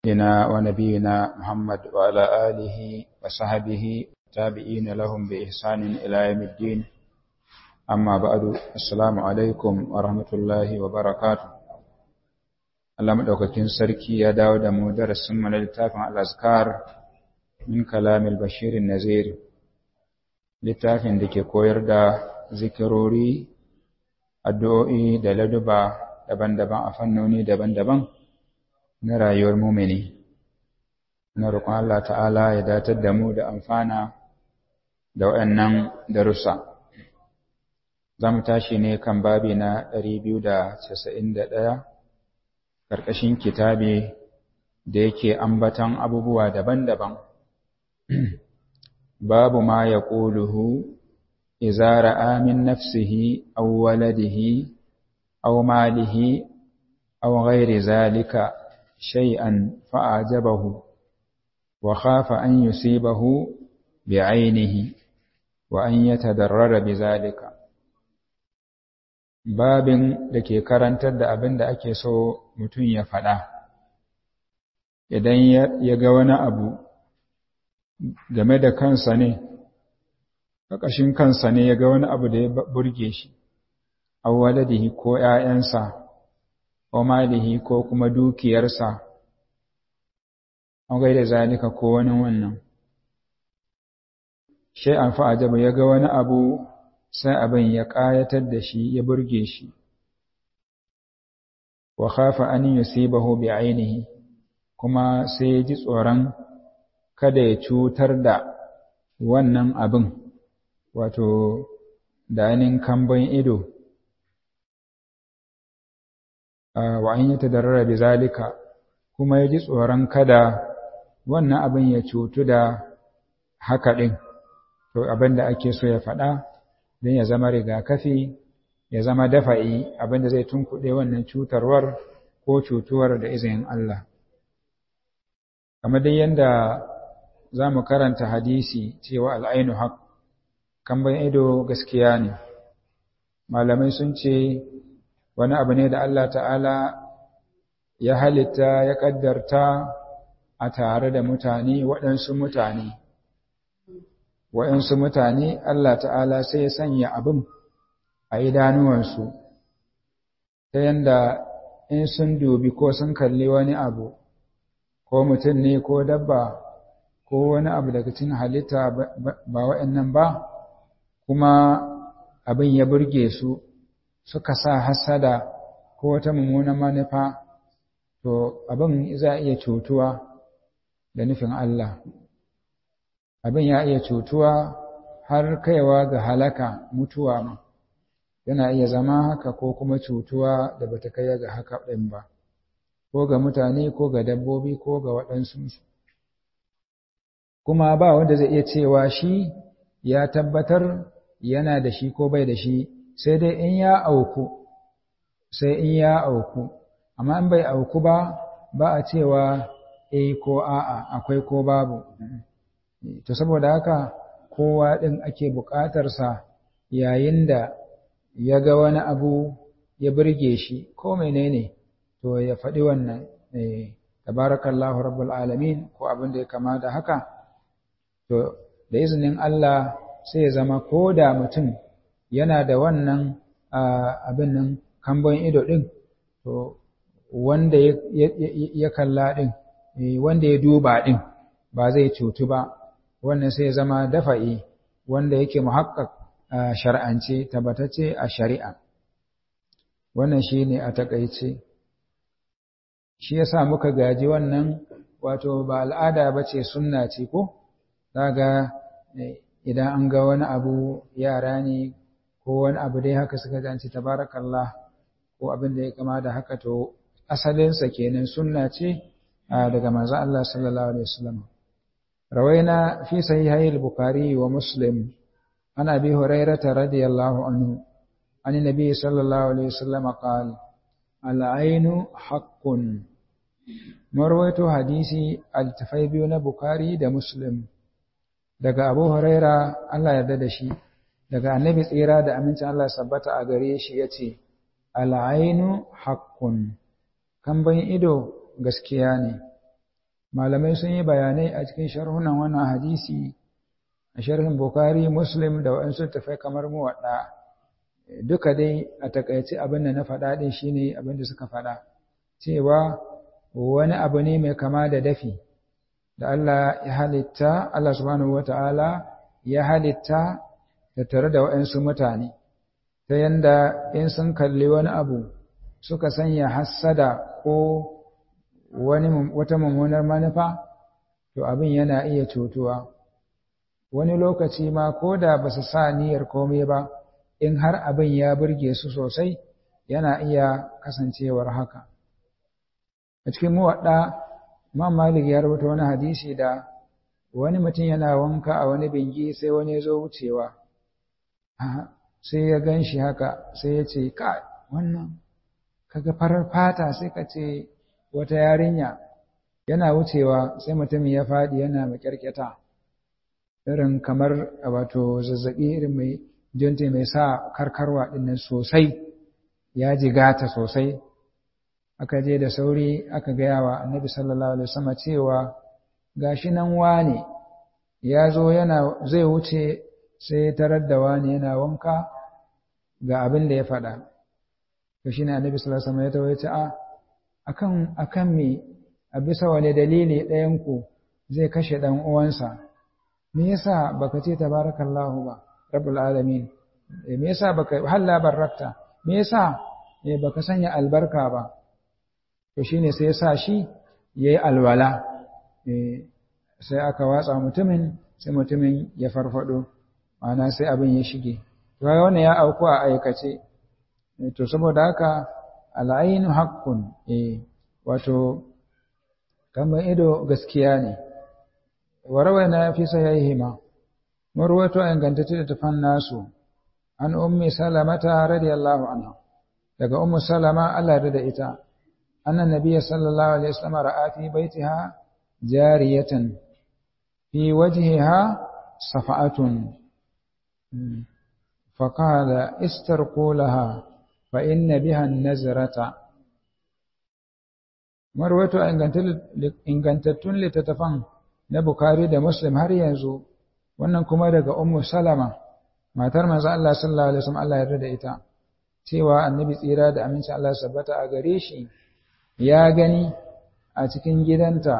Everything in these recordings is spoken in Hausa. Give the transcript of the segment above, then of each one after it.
سيدنا ونبينا محمد وعلى آله وصحبه تابعين لهم بإحسان إلى يوم الدين أما بعد السلام عليكم ورحمة الله وبركاته Allah madaukakin sarki ya dawo da mu darasin mu na littafin al-azkar min kalamil bashir nazir littafin da ke koyar da zikirori addu'o'i da laduba daban-daban a fannoni daban-daban na rayuwar mumini na roƙon Allah ta'ala ya datar da mu da amfana da waɗannan darussa za mu tashi ne kan babi na 291 ƙarƙashin kitabe da yake ambatan abubuwa daban-daban babu ma ya ƙuluhu iza ra'a min nafsihi aw waladihi aw malihi aw ghairi zalika shay'an fa'ajabahu wa khafa an yusibahu bi'ainihi wa an yatadarrara bizalika babin da ke karantar da abin da ake so mutum ya faɗa idan ya ga wani abu game da kansa ne ƙaƙashin kansa ne ya ga wani abu da ya burge shi awwaladihi ko ‘ya'yansa ko malihi ko kuma dukiyarsa an gaida zalika ko wani wannan shai an fa'ajabu ya ga wani abu sai abin ya ƙayatar da shi ya burge shi wa khafa an yusibahu bi ainihi kuma sai ya ji tsoron kada ya cutar da wannan abin wato da ainihin kambon ido wa an yi tadarrara bi zalika kuma ya ji tsoron kada wannan abin ya cutu da haka ɗin to abin da ake so ya faɗa don ya zama rigakafi ya zama dafa'i abin da zai tunkuɗe wannan cutarwar ko cutuwar da izinin Allah kamar dai yadda za mu karanta hadisi cewa al'ainu haƙ kamban ido gaskiya ne malamai sun ce wani abu ne da Allah ta'ala ya halitta ya ƙaddarta a tare da mutane waɗansu mutane waɗansu mutane Allah ta'ala sai ya sanya abin a idanuwansu ta yanda in sun dubi ko sun kalli wani abu ko mutum ne ko dabba ko wani abu daga cikin halitta ba waɗannan ba kuma abin ya burge su suka sa hasada ko wata mummunan manufa to abin za a iya cutuwa da nufin Allah abin ya iya cutuwa har kaiwa ga halaka mutuwa ma yana iya zama haka ko kuma cutuwa da bata kai ga haka ɗin ba ko ga mutane ko ga dabbobi ko ga waɗansu kuma ba wanda zai iya cewa shi ya tabbatar yana da shi ko bai da shi sai dai in ya auku sai in ya auku amma in bai auku ba ba a cewa eh ko a'a akwai ko babu to saboda haka kowa ɗin ake buƙatarsa yayin da ya ga wani abu ya burge shi ko menene to ya faɗi wannan tabarakallahu rabbul alamin ko abin da ya kama da haka to da izinin Allah sai ya zama ko da mutum yana da wannan abin nan kambon ido ɗin to wanda ya kalla ɗin wanda ya duba ɗin ba zai cutu ba wannan sai ya zama dafa'i wanda yake muhakkak shar'ance tabbatacce a shari'a wannan shi ne a taƙaice shi yasa muka gaji wannan wato ba al'ada ba ce sunna ce ko daga idan an ga wani abu yara ne ko wani abu dai haka suka ganci tabarakallah ko abin da ya kama da haka to asalinsa kenan sunna ce daga manzo Allah sallallahu alaihi wasallam rawaina fi sahihai al-bukhari wa muslim an abi hurairah radiyallahu anhu an nabi sallallahu alaihi wasallam qala al-ainu haqqun marwaito hadisi al-tafai biyu na bukhari da muslim daga abu huraira Allah yarda da shi daga annabi tsira da amincin Allah sabbata a gare shi yace al-ainu haqqun kamban ido gaskiya ne malamai sun yi bayanai a cikin sharhunan wannan hadisi a sharhin Bukhari Muslim da waɗansu tafai kamar muwaɗa duka dai a takaice abin da na faɗa ɗin shine abin da suka faɗa cewa wani abu ne mai kama da dafi da Allah ya halitta Allah subhanahu wata'ala ya halitta da tare da waɗansu mutane ta yanda in sun kalli wani abu suka sanya hassada ko wani wata mummunar manufa to abin yana iya cutuwa wani lokaci ma ko da ba su sa niyyar komai ba in har abin ya burge su sosai yana iya kasancewar haka a cikin muwaɗa Imam Malik ya rubuta wani hadisi da wani mutum yana wanka a wani bingi sai wani ya zo wucewa sai ya gan shi haka sai ya ce ka wannan kaga farar fata sai ka ce wata yarinya yana wucewa sai mutumin ya faɗi yana makyarkyata irin kamar wato zazzaɓi irin mai jinta mai sa karkarwa ɗinnan sosai ya jigata sosai aka je da sauri aka gaya wa annabi sallallahu alaihi wasallam cewa gashi nan wane ya zo yana zai wuce sai tarar da wane yana wanka ga abin da ya faɗa to shine annabi sallallahu alaihi wasallam ya tawaye a akan akan me a bisa wani dalili ɗayan ku zai kashe dan uwansa me yasa baka ce tabarakallahu ba rabbul alamin me yasa baka halla barakta me yasa eh baka sanya albarka ba to shine sai ya sa shi yayi alwala eh sai aka watsa mutumin sai mutumin ya farfado ma'ana sai abin ya shige to ga wannan ya auku a aikace to saboda haka al'ainu haqqun eh wato kamar ido gaskiya ne warawaina fi sahihima marwato ingantacce da tafan nasu an ummi salamata radiyallahu anha daga ummu salama Allah ya da ita anna nabiyya sallallahu alaihi wasallam ra'a fi baitiha jariyatan fi wajhiha safa'atun فقال استرقوا لها فإن بها النزرة marwato ingantattun littattafan na Bukhari da Muslim har yanzu wannan kuma daga Ummu Salama matar manzo Allah sallallahu alaihi wasallam Allah ya yarda da ita cewa annabi tsira da aminci Allah sabbata a gare shi ya gani a cikin gidanta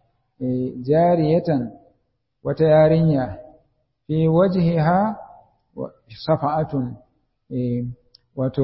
jariyatan wata yarinya fi wajhiha safa'atun wato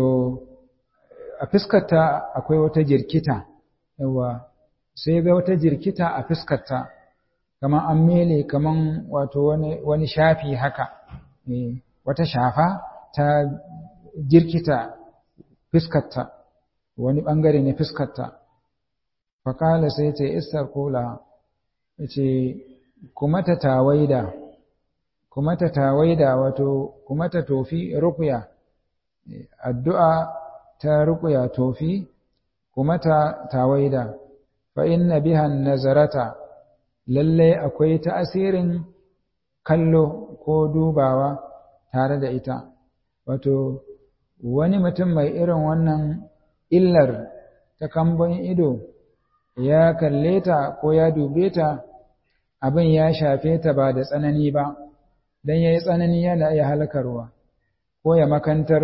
a fiskarta akwai wata jirkita yawa sai ga wata jirkita a fiskarta kaman an mele kaman wato wani wani shafi haka wata shafa ta jirkita fiskarta wani bangare ne fiskarta fakala sai ce istar kula ce kuma ta tawaida kuma ta tawaida wato kuma ta tofi rukuya addu'a ta rukuya tofi kuma ta tawaida fa inna biha nazarata lalle akwai ta'asirin kallo ko dubawa tare da ita wato wani mutum mai irin wannan illar ta kambon ido ya kalle ta ko ya dube ta abin ya shafe ta ba da tsanani ba don ya yi tsanani yana iya halakarwa ko ya makantar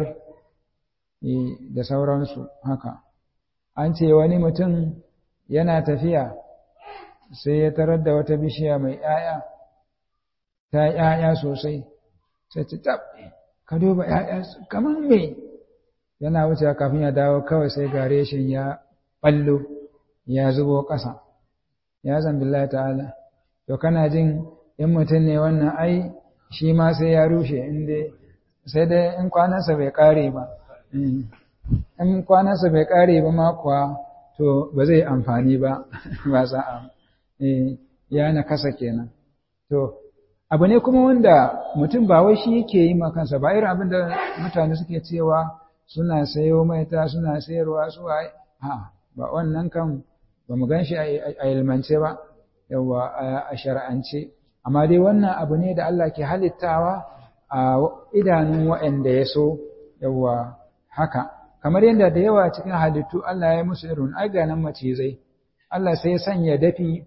da sauransu haka an ce wani mutum yana tafiya sai ya tarar da wata bishiya mai ‘ya'ya ta ‘ya'ya sosai sai ta tab ka duba ‘ya'ya kamar me yana wuce kafin ya dawo kawai sai gare shi ya ɓallo ya zubo ƙasa ya zambillahi ta'ala to kana jin in mutum ne wannan ai shi ma sai ya rushe inda sai dai in kwanansa bai ƙare ba in kwanansa bai ƙare ba ma kuwa to ba zai amfani ba ba za a ya na kasa kenan to abu ne kuma wanda mutum ba wai shi yake yi ma kansa ba irin abin da mutane suke cewa suna sayo maita suna sayarwa su a ba wannan kan ba mu gan shi a ilmance ba yawa a shar'ance amma dai wannan abu ne da Allah ke halittawa a idanun waɗanda ya so yawa haka kamar yadda da yawa cikin halittu Allah ya musu irin aganan macizai Allah sai ya sanya dafi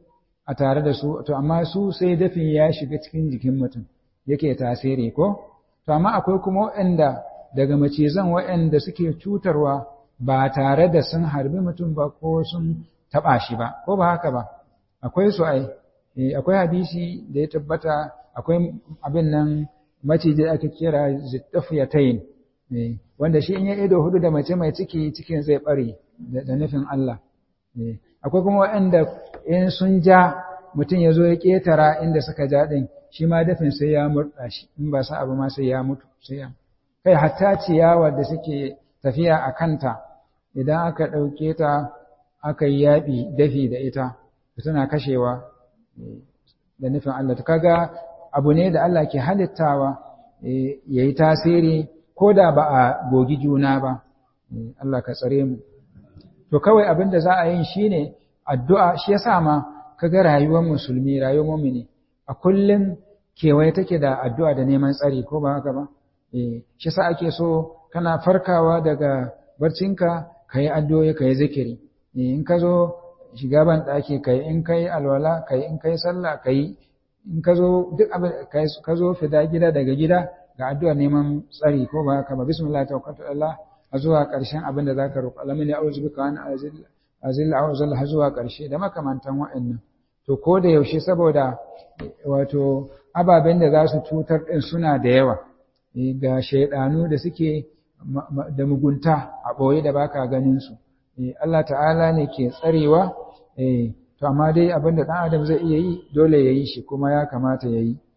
a tare da su to amma su sai dafin ya shiga cikin jikin mutum yake tasiri ko to amma akwai kuma waɗanda daga macizan waɗanda suke cutarwa ba tare da sun harbi mutum ba ko sun taɓa shi ba ko ba haka ba akwai su ai akwai hadisi da ya tabbata akwai abin nan maciji da aka kira zittafiyatayn wanda shi in ya ido hudu da mace mai ciki cikin zai bare da nufin Allah akwai kuma waɗanda in sun ja mutum ya zo ya ƙetara inda suka ja ɗin shi ma dafin sai ya murɗa shi in ba sa abu ma sai ya mutu sai ya kai hatta ciyawar da suke tafiya a kanta idan aka ɗauke ta aka yi yaɓi dafi da ita tana kashewa da nufin Allah kaga abu ne da Allah ke halittawa ya yi tasiri ko da ba a gogi juna ba Allah ka tsare mu to kawai abin da za a yi shine addu'a shi yasa ma kaga rayuwar musulmi rayuwar mu'mini a kullum kewaye take da addu'a da neman tsari ko ba haka ba eh shi yasa ake so kana farkawa daga barcinka kai addu'o'i kai zikiri in ka zo shiga ban daki kai in kai alwala kai in kai sallah kai in ka zo duk abin ka zo fida gida daga gida ga addu'a neman tsari ko ba haka ba bismillah tawakkaltu Allah a zuwa ƙarshen abin da zaka roƙa alamin ya auzu bika an azilla azilla auzal har zuwa ƙarshe da makamantan wa'annan to ko da yaushe saboda wato ababen da za su cutar din suna da yawa ga shaidanu da suke da mugunta a ɓoye da baka ganin su Allah ta'ala ne ke tsarewa to amma dai abin da ɗan adam zai iya yi dole ya yi shi kuma ya kamata ya yi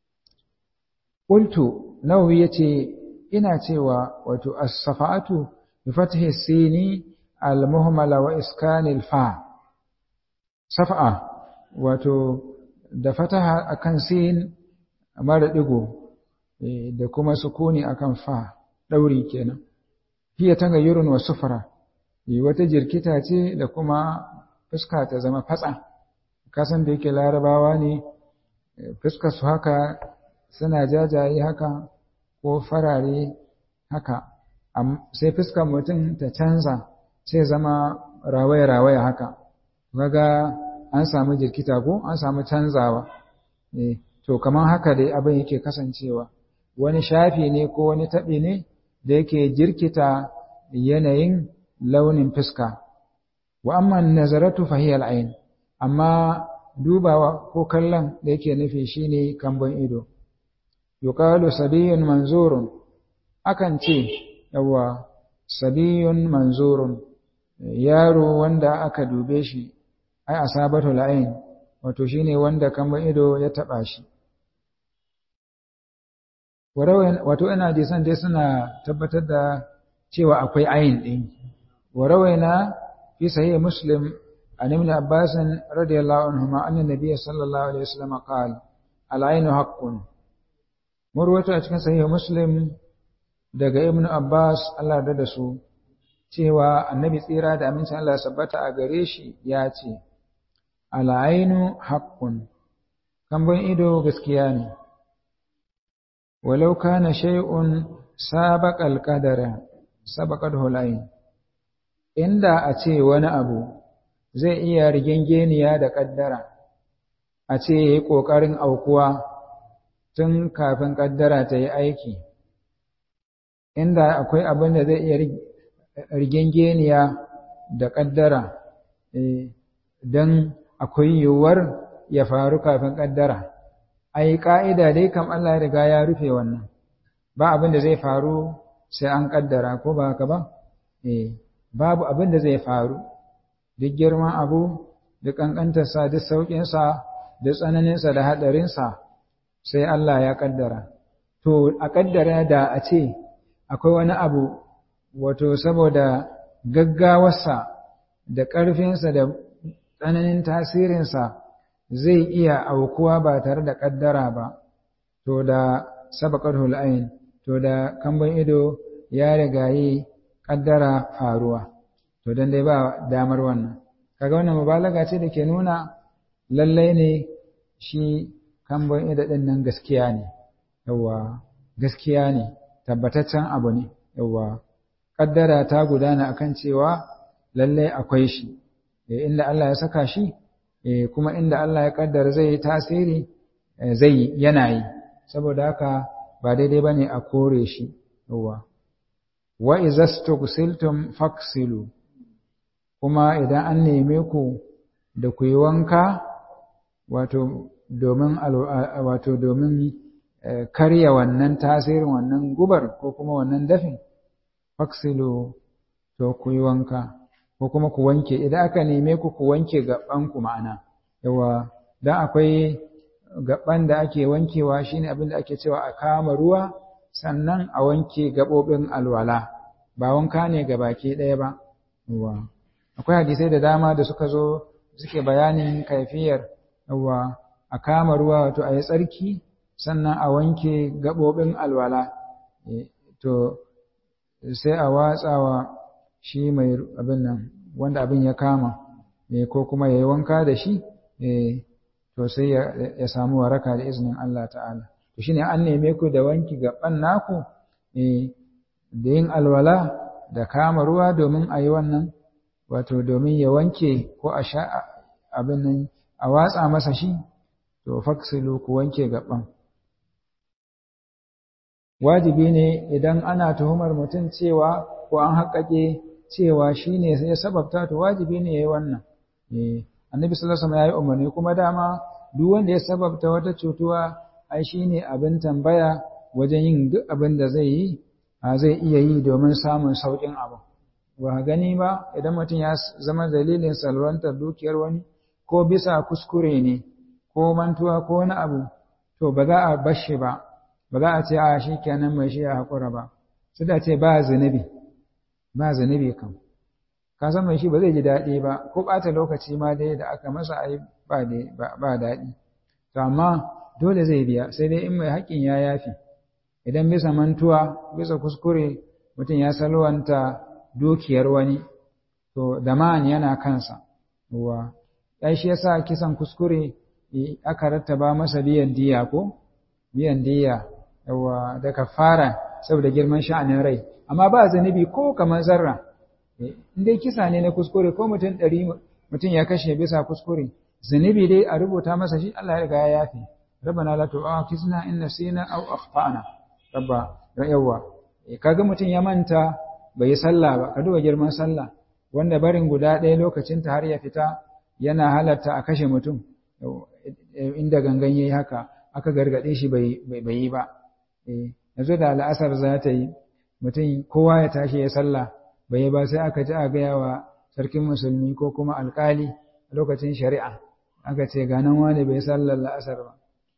Qultu Nawawi yace ina cewa wato as-safa'atu bi fathi sini al-muhmala wa iskan al-fa safa'a wato da fataha akan sin mara digo da kuma sukuni akan fa dauri kenan hiya tagayyurun wa sufra wata jirkita ce da kuma fuska ta zama fatsa kasan da yake larabawa ne fuskar su haka suna jajaye haka ko farare haka sai fuskar mutum ta canza sai zama rawaya-rawaya haka kaga an samu jirkita ko an samu canzawa to kamar haka dai abin yake kasancewa wani shafi ne ko wani taɓi ne da yake jirkita yanayin launin fuska wa amma nazaratu fahiyal ain amma dubawa ko kallon da yake nufi shine kambon ido yuqalu sabiyun manzurun akan ce yawa sabiyun manzurun yaro wanda aka dube shi ai asabatu la'ain wato shine wanda kambon ido ya taba shi wato ina je san dai suna tabbatar da cewa akwai ayin din warawaina fi sahih muslim an ibn abbas radiyallahu anhuma anna nabiy sallallahu alaihi wasallam qala al-aynu haqqun murwata a cikin sahih muslim daga ibn abbas Allah da da su cewa annabi tsira da amincin Allah sabbata a gare shi ya ce al-aynu haqqun kambon ido gaskiya ne walau kana shay'un sabaqa al-qadara sabaqahu al-ayn inda a ce wani abu zai iya rigengeniya da kaddara a ce yayi kokarin aukuwa tun kafin kaddara ta yi aiki inda akwai abin da zai iya rigengeniya da kaddara don akwai yiwuwar ya faru kafin kaddara ai ka'ida dai kam Allah ya riga ya rufe wannan ba abin da zai faru sai an kaddara ko ba haka ba eh babu abin da zai faru duk girman abu duk kankantarsa duk sauƙinsa duk tsananinsa da haɗarinsa sai Allah ya kaddara to a kaddara da a ce akwai wani abu wato saboda gaggawarsa da ƙarfinsa da tsananin tasirinsa zai iya aukuwa ba tare da kaddara ba to da sabaqatul hul'ain to da kamban ido ya riga yi kaddara faruwa to dan dai ba damar wannan kaga wannan mubalaga ce da ke nuna lallai ne shi kamban ido din nan gaskiya ne yawa gaskiya ne tabbataccen abu ne yawa kaddara ta gudana akan cewa lallai akwai shi inda Allah ya saka shi kuma inda Allah ya kaddara zai yi tasiri zai yana yi saboda haka ba daidai bane a kore shi yawa wa izastughsiltum faksilu kuma idan an neme ku da ku yi wanka wato domin wato domin karya wannan tasirin wannan gubar ko kuma wannan dafin faksilu to ku yi wanka ko kuma ku wanke idan aka neme ku ku wanke gaban ku ma'ana yawa dan akwai gaban da ake wankewa shine abin da ake cewa a kama ruwa sannan a wanke gabobin alwala ba wanka ne ga baki ɗaya ba yawa akwai hadisai da dama da suka zo suke bayanin kaifiyar yawa a kama ruwa wato a yi tsarki sannan a wanke gabobin alwala to sai a watsawa shi mai abin nan wanda abin ya kama ko kuma ya yi wanka da shi to sai ya samu waraka da izinin Allah ta'ala to shine an neme ku da wanki gaban naku da yin alwala da kama ruwa domin a yi wannan wato domin ya wanke ko a sha abin nan a watsa masa shi to faksilu ku wanke gaban wajibi ne idan ana tuhumar mutum cewa ko an haƙaƙe cewa shi ne ya sababta to wajibi ne ya yi wannan annabi sallallahu alaihi ya yi umarni kuma dama duk wanda ya sababta wata cutuwa ai shi ne abin tambaya wajen yin duk abin da zai yi zai iya yi domin samun sauƙin abu ba gani ba idan mutum ya zama dalilin salwantar dukiyar wani ko bisa kuskure ne ko mantuwa ko wani abu to ba za a bar shi ba ba za a ce a shi kenan mai shi ya haƙura ba su da ce ba zunubi ba zunubi kan ka san mai shi ba zai ji daɗi ba ko ɓata lokaci ma dai da aka masa ai ba daɗi to amma dole zai biya sai dai in mai haƙƙin ya yafi idan bisa mantuwa bisa kuskure mutum ya salwanta dukiyar wani to daman yana kansa wa ai shi yasa kisan kuskure aka rattaba masa biyan diya ko biyan diya yawa da kafara saboda girman sha'anin rai amma ba zanibi ko kamar zarra in dai kisa ne na kuskure ko mutum ɗari mutum ya kashe bisa kuskure zanibi dai a rubuta masa shi Allah ya riga ya yafe rabbana la tu'akhizna in nasina aw akhtana rabba yawa kaga mutum ya manta bai yi sallah ba ka duba girman sallah wanda barin guda ɗaya lokacin ta har ya fita yana halatta a kashe mutum inda gangan yayi haka aka gargaɗe shi bai yi ba yanzu da al'asar za ta yi mutum kowa ya tashi ya sallah bai yi ba sai aka ji a gaya wa sarkin musulmi ko kuma alkali a lokacin shari'a aka ce ganan wani bai sallar la'asar ba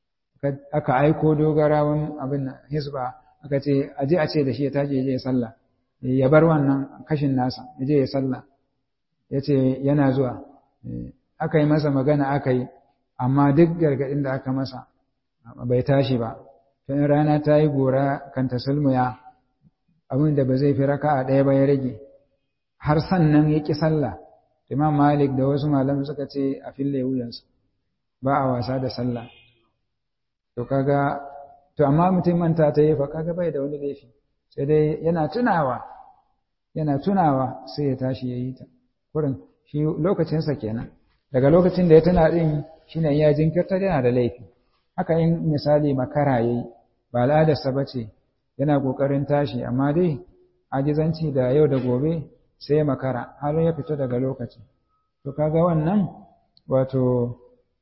aka aiko dogarawan abin hisba aka ce a je a ce da shi ya tashi ya je ya sallah ya bar wannan kashin nasa ya je ya sallah ya ce yana zuwa aka yi masa magana aka yi amma duk gargaɗin da aka masa bai tashi ba tun rana ta yi gora kan ta sulmuya abin da ba zai fi raka a ɗaya ba ya rage har sannan ya ƙi sallah imam malik da wasu malam suka ce a fille wuyansu ba a wasa da sallah to kaga to amma mutum manta ta yi fa kaga bai da wani laifi sai dai yana tunawa yana tunawa sai ya tashi ya yi ta kurin shi lokacinsa kenan daga lokacin da ya tuna din shine ya jinkirta yana da laifi haka in misali makara yayi ba al'adarsa bace yana kokarin tashi amma dai ajizanci da yau da gobe sai makara har ya fito daga lokaci to kaga wannan wato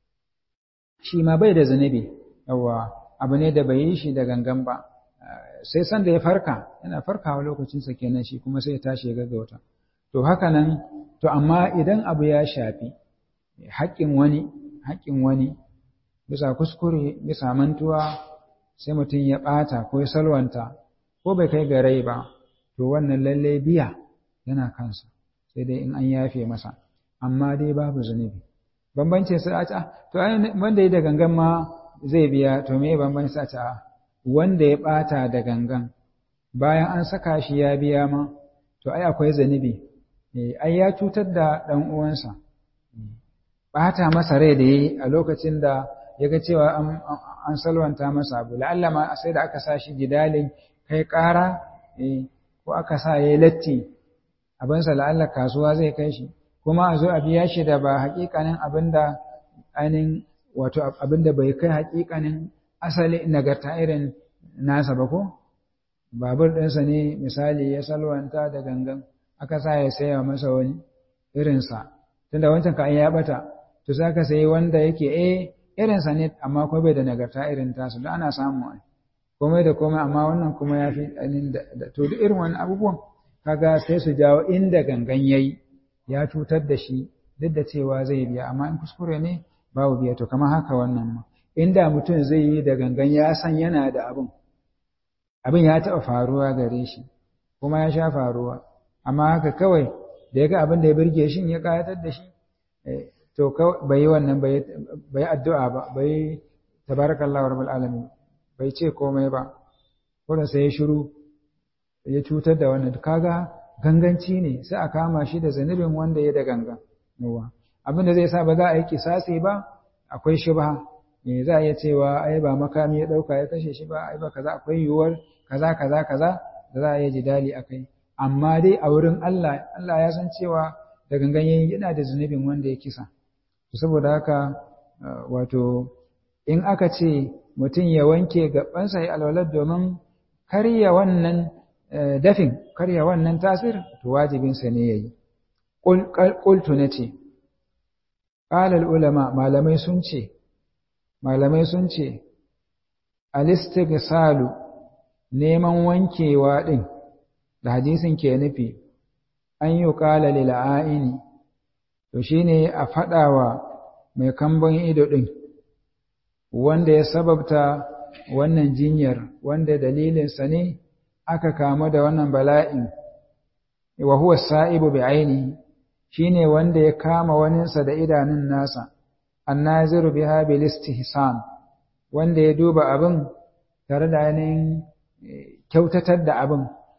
shi ma bai da zunubi yawa abu ne da bai yi shi da gangan ba sai san da ya farka yana farkawa lokacinsa kenan shi kuma sai ya tashi ya gaggauta to haka nan to amma idan abu ya shafi haƙƙin wani haƙƙin wani bisa kuskure bisa mantuwa sai mutum ya ɓata ko ya salwanta ko bai kai ga rai ba to wannan lalle biya yana kansa sai dai in an yafe masa amma dai babu zunubi bambancin sai a ce to wanda ya da gangan ma zai biya to me bambancin sai a ce wanda ya ɓata da gangan bayan an saka shi ya biya ma to ai akwai zunubi ai ya cutar da ɗan uwansa ɓata masa rai da yi a lokacin da ya ga cewa an salwanta masa abu la'alla ma sai da aka sa shi jidalin kai ƙara ko aka sa ya yi latti abinsa la'alla kasuwa zai kai shi kuma a zo a biya shi da ba haƙiƙanin abin da ainihin wato abin da bai kai haƙiƙanin asali nagarta irin nasa ba ko babur ɗinsa ne misali ya salwanta da gangan aka sa ya saya masa wani irinsa tunda wancan ka ya bata to za ka sayi wanda yake eh irinsa ne amma kuma bai da nagarta irin tasu da ana samu ai komai da komai amma wannan kuma ya fi da to duk irin wani abubuwan kaga sai su jawo inda gangan yayi ya cutar da shi duk da cewa zai biya amma in kuskure ne babu biya to kamar haka wannan ma inda mutum zai yi da gangan ya san yana da abin abin ya taɓa faruwa gare shi kuma ya sha faruwa amma haka kawai da ya ga abin da ya birge shi ya ƙayatar da shi to bai yi wannan bai addu'a ba bai tabarakallahu rabbul alamin bai ce komai ba kuma sai ya shiru ya cutar da wannan kaga ganganci ne sai a kama shi da zanubin wanda ya da gangan yawa abin da zai sa ba za a yi kisasi ba akwai shubha me za a iya cewa ai ba makami ya dauka ya kashe shi ba ai ba kaza akwai yiwuwar kaza kaza kaza da za a yi jidali akai amma dai a wurin Allah Allah ya san cewa da gangan yayin yana da zunubin wanda ya kisa saboda haka wato in aka ce mutum ya wanke gabansa ya alwalar domin karya wannan dafin karya wannan tasir to wajibinsa ne yayi qultu nace qala ulama malamai sun ce malamai sun ce al-istighsalu neman wankewa din da hadisin ke nufi an yi qala lil aini to shine a fadawa mai kambon ido din wanda ya sababta wannan jinyar wanda dalilinsa ne aka kamu da wannan bala'in wa huwa sa'ibu bi ainihi shine wanda ya kama waninsa da idanun nasa annaziru biha bil istihsan wanda ya duba abin tare da ainihin kyautatar da abin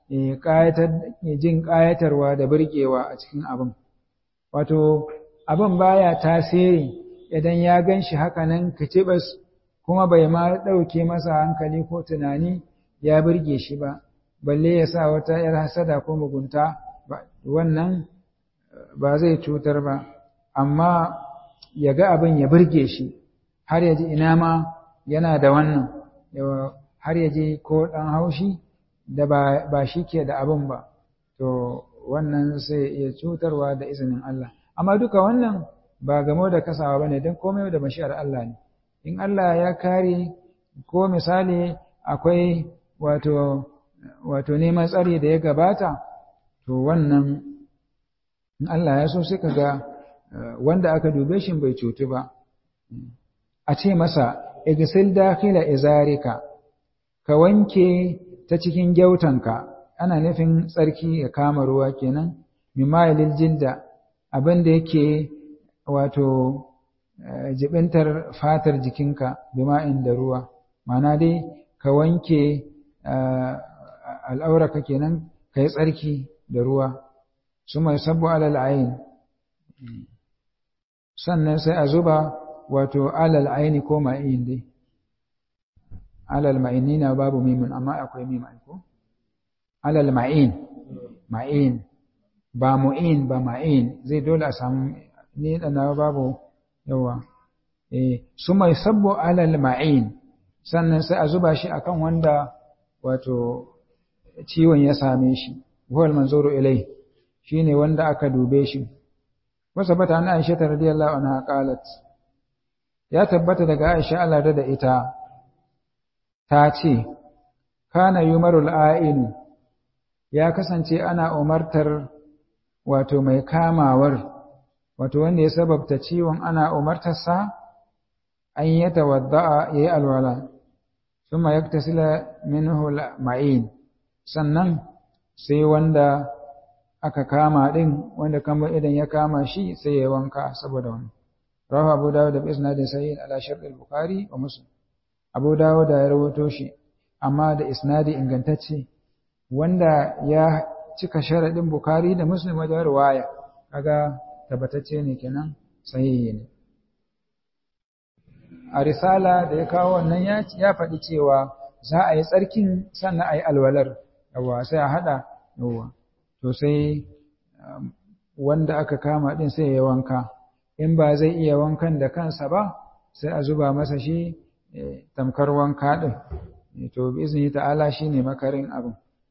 jin ƙayatarwa da burgewa a cikin abin wato abin baya tasiri idan ya gan shi haka nan kicibas kuma bai ma ɗauke masa hankali ko tunani ya burge shi ba balle ya sa wata ‘yar hasada ko mugunta wannan ba zai cutar ba amma ya ga abin ya burge shi har ya ji ina ma yana da wannan har ya ji ko ɗan haushi da ba shi ke da abin ba to wannan sai iya cutarwa da izinin Allah amma duka wannan ba gamo da kasawa ba ne don komai da mashi'ar Allah ne in Allah ya kare ko misali akwai wato wato neman tsari da ya gabata to wannan in Allah ya so sai ga wanda aka dube shi bai cutu ba a ce masa igsil dakhila izarika ka wanke ta cikin gyautanka ana nufin tsarki ya kama ruwa kenan mimayilil jilda abin da yake wato jibintar fatar jikinka bima'in da ruwa mana dai ka wanke al'auraka kenan ka yi tsarki da ruwa su mai sabbo alal ayin sannan sai a zuba wato alal aini ko ma'in dai alal ma'ini na babu mimin amma akwai mimin ko alal ma'in ma'in ba mu'in ba ma'in zai dole a samu ni da na babu yawa eh su mai sabbo alal ma'in sannan sai a zuba shi akan wanda wato ciwon ya same shi huwal manzuru ilai shine wanda aka dube shi wasa bata na Aisha radiyallahu anha qalat ya tabbata daga Aisha Allah da ita ta ce kana yumarul a'in ya kasance ana umartar wato mai kamawar wato wanda ya sababta ciwon ana umartarsa an yi tawadda'a yayi alwala thumma yaktasila minhu ma'in sannan sai wanda aka kama din wanda kamar idan ya kama shi sai ya wanka saboda wani rawahu abu dawud da isnadin sahih ala shart al-bukhari wa muslim abu dawud da ya rawato shi amma da isnadi ingantacce wanda ya cika sharadin bukhari da muslim wajen riwaya kaga tabbatacce ne kenan sahihi ne a risala da ya kawo wannan ya faɗi cewa za a yi tsarkin sannan a yi alwalar yawa sai a haɗa yawa to sai wanda aka kama ɗin sai ya wanka in ba zai iya wankan da kansa ba sai a zuba masa shi tamkar wanka ɗin to bi izini ta'ala shine makarin abin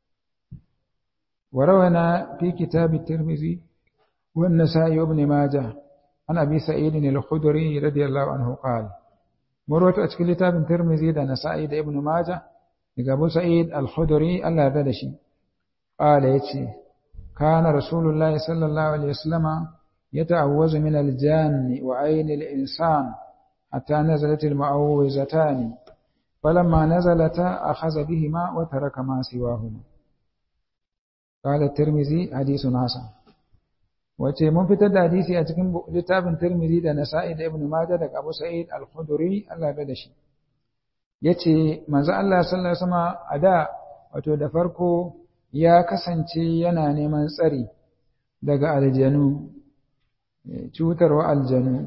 ورونا في كتاب الترمذي والنسائي وابن ماجه عن أبي سعيد الخدري رضي الله عنه قال مروت أتكل كتاب الترمذي ده نسائي ده ابن ماجه أبو سعيد الخدري الله ردشي قال يتشي كان رسول الله صلى الله عليه وسلم يتعوذ من الجان وعين الإنسان حتى نزلت المعوذتان فلما نزلتا أخذ بهما وترك ما سواهما قال الترمذي حديث حسن wace mun fitar da hadisi a cikin littafin Tirmidhi da Nasa'i da Ibn Majah daga Abu Sa'id Al-Khudri Allah ya da shi yace manzo Allah sallallahu alaihi wasallam a da wato da farko ya kasance yana neman tsari daga aljanu cutarwa aljanu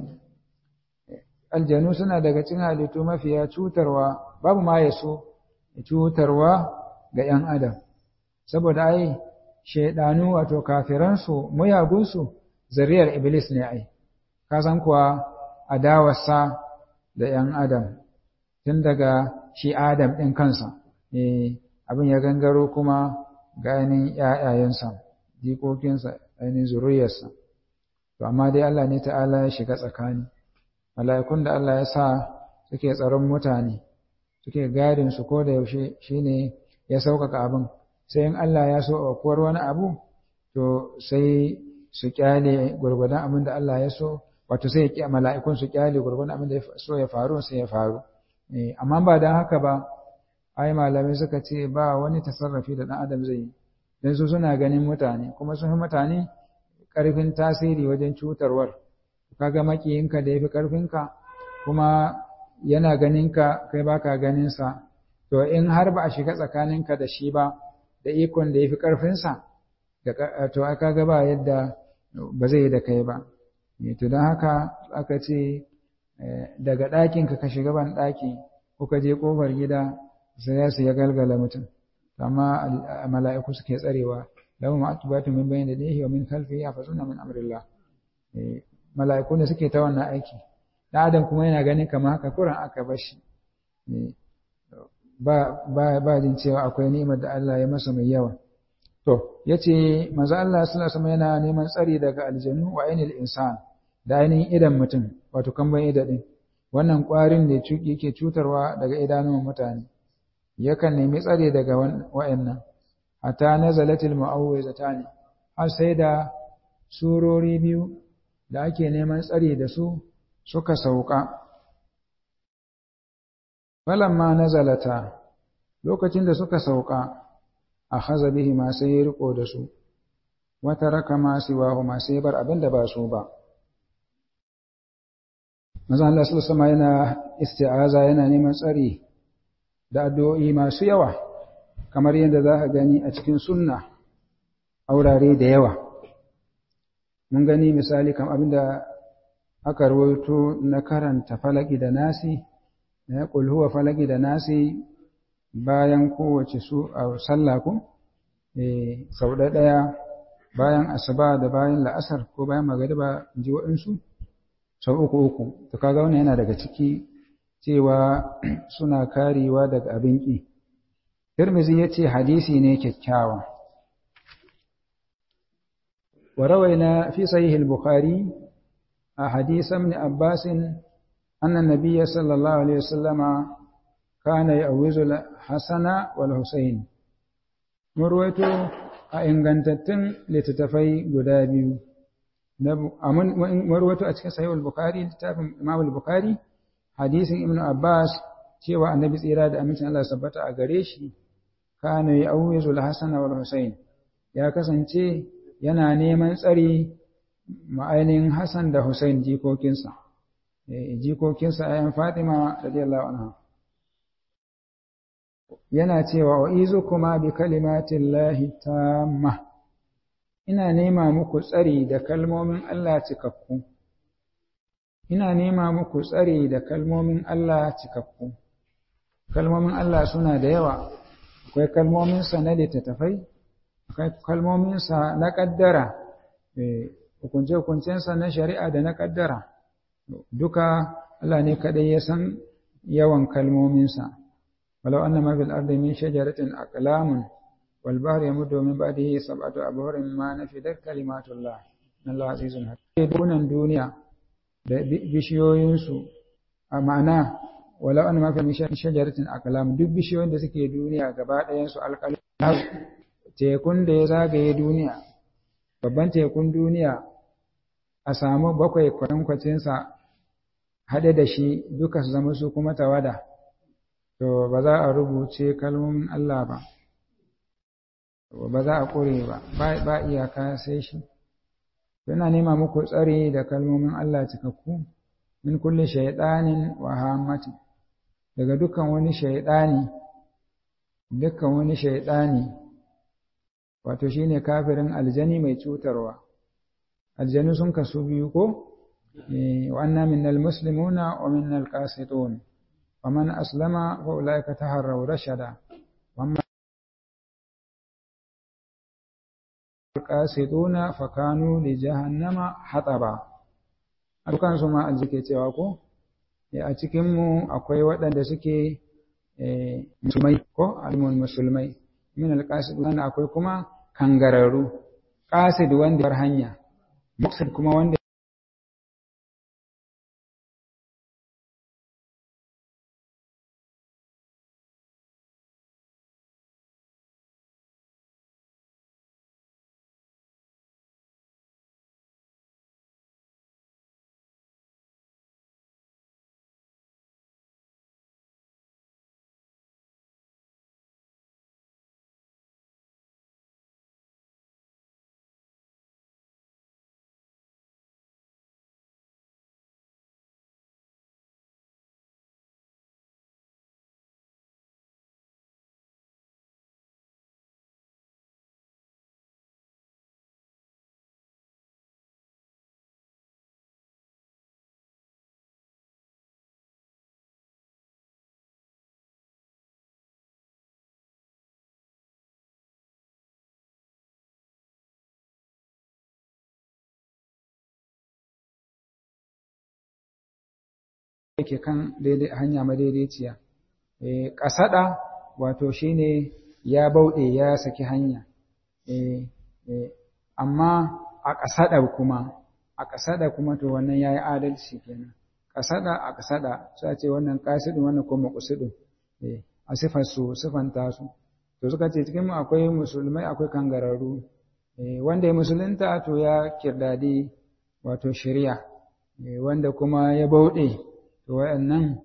aljanu suna daga cikin halittu mafiya cutarwa babu ma yaso cutarwa ga 'yan adam saboda ai shaidanu wato kafiransu muyagunsu zariyar iblis ne ai ka san kuwa adawarsa da ‘yan adam tun daga shi adam ɗin kansa abin ya gangaro kuma ga ainihin ‘ya'yayensa jikokinsa ainihin zuriyarsa to amma dai Allah ne ta'ala ya shiga tsakani mala'ikun da Allah ya sa suke tsaron mutane suke gadin su ko da yaushe shine ya sauƙaƙa abin sai in Allah ya so aukuwar wani abu to sai su kyale gurgudan abin da Allah ya so wato sai ya mala'ikun su kyale gurgudan abin da ya so ya faru sai ya faru amma ba dan haka ba ai malamai suka ce ba wani tasarrafi da dan adam zai yi dan su suna ganin mutane kuma sun fi mutane karfin tasiri wajen cutarwar kaga makiyinka da yafi karfinka kuma yana ganinka kai baka ganin sa to in har ba a shiga tsakaninka da shi ba da ikon da ya fi ƙarfinsa to aka ga ba yadda ba zai yi da kai ba to don haka aka ce daga ɗakinka ka shiga ban ɗaki ko ka je ƙofar gida sai ya su ya galgala mutum amma mala'iku suke tsarewa lahu ma'atubatu min bayni yadayhi wa min khalfihi yahfazuna min amrillah mala'iku ne suke ta wannan aiki dan adam kuma yana ganin kamar haka kuran aka bar shi ba ba ba jin cewa akwai ni'imar da Allah ya masa mai yawa to yace manzo Allah sallallahu alaihi yana neman tsari daga aljanu wa ainil insan da ainihin idan mutum wato kamban ida din wannan kwarin da yake cutarwa daga idanun mutane yakan nemi tsari daga wa'annan hatta nazalatil mu'awwizatani har sai da surori biyu da ake neman tsari da su suka sauka falamma nazalata lokacin da suka sauka akhadha bihi ma sai ya riko da su wa taraka ma siwahu ma sai bar abin da ba su ba manzo Allah sallallahu alaihi yana isti'aza yana neman tsari da addu'o'i masu yawa kamar yadda za ka gani a cikin sunna a wurare da yawa mun gani misali kam abinda aka rawaito na karanta falaki da nasi na qul huwa falaki da nasi bayan kowace su a sallah ko eh sau ɗaya bayan asuba da bayan la'asar ko bayan magariba in ji waɗansu sau uku uku to kaga wannan yana daga ciki cewa suna karewa daga abin ƙi Tirmizi ya ce hadisi ne kyakkyawa wa rawaina fi sahih al-bukhari a hadith ibn abbas anna nabiyya sallallahu alaihi wasallama kana ya'uzu al-hasana wal husayn murwaito a ingantattun littattafai guda biyu marwato a cikin sahih al-bukhari littafin imam al-bukhari hadisin ibnu abbas cewa annabi tsira da amincin Allah sabbata a gare shi kana ya'uzu al-hasan wal husayn ya kasance yana neman tsari ma'ainin hasan da husayn jikokinsa jikokinsa ayan fatima radiyallahu anha yana cewa wa izukuma bi kalimatillahi tamma ina nema muku tsari da kalmomin Allah cikakku ina nema muku tsari da kalmomin Allah cikakku kalmomin Allah suna da yawa akwai kalmominsa na littattafai akwai kalmominsa na ƙaddara hukunce-hukuncensa na shari'a da na ƙaddara duka Allah ne kaɗai ya san yawan kalmominsa walau anna ma fil ardi min shajaratin aqlamun wal bahri yamuddu min ba'dihi sab'atu abhurin ma nafidat kalimatullah Allah azizun hakim dunan duniya da bishiyoyinsu a ma'ana walau anna ma fil shajaratin aqlam duk bishiyoyin da suke duniya gaba ɗayan su alƙalam tekun da ya zagaye duniya babban tekun duniya a samu bakwai kwatankwacinsa haɗe da shi duka su zama su kuma tawada to ba za a rubuce kalmomin Allah ba ba za a ƙure ba ba iyaka sai shi yana nema muku tsari da kalmomin Allah cikakku min kulle shaidanin wa hammatin daga dukkan wani shaidani dukkan wani shaidani wato shine kafirin aljani mai cutarwa aljanu sun kasu biyu ko wa anna minnal muslimuna wa minnal qasitun wa man aslama fa ulaika taharraw rashada wa man qasituna fa kanu li jahannama hataba dukan su ma aljike cewa ko a cikin mu akwai waɗanda suke musulmai ko almun musulmai min alqasidun akwai kuma kangararru qasid wanda bar hanya muqsid kuma wanda yake kan daidai hanya madaidaiciya eh kasada wato shine ya bauɗe ya saki hanya eh amma a kasada kuma a kasada kuma to wannan yayi adalci kenan kasada a kasada sai ce wannan qasidun wannan kuma maqsidun eh a sifar su sifanta su to suka ce cikin mu akwai musulmai akwai kangararru eh wanda ya musulunta to ya kirdadi wato shari'a wanda kuma ya bauɗe to wayannan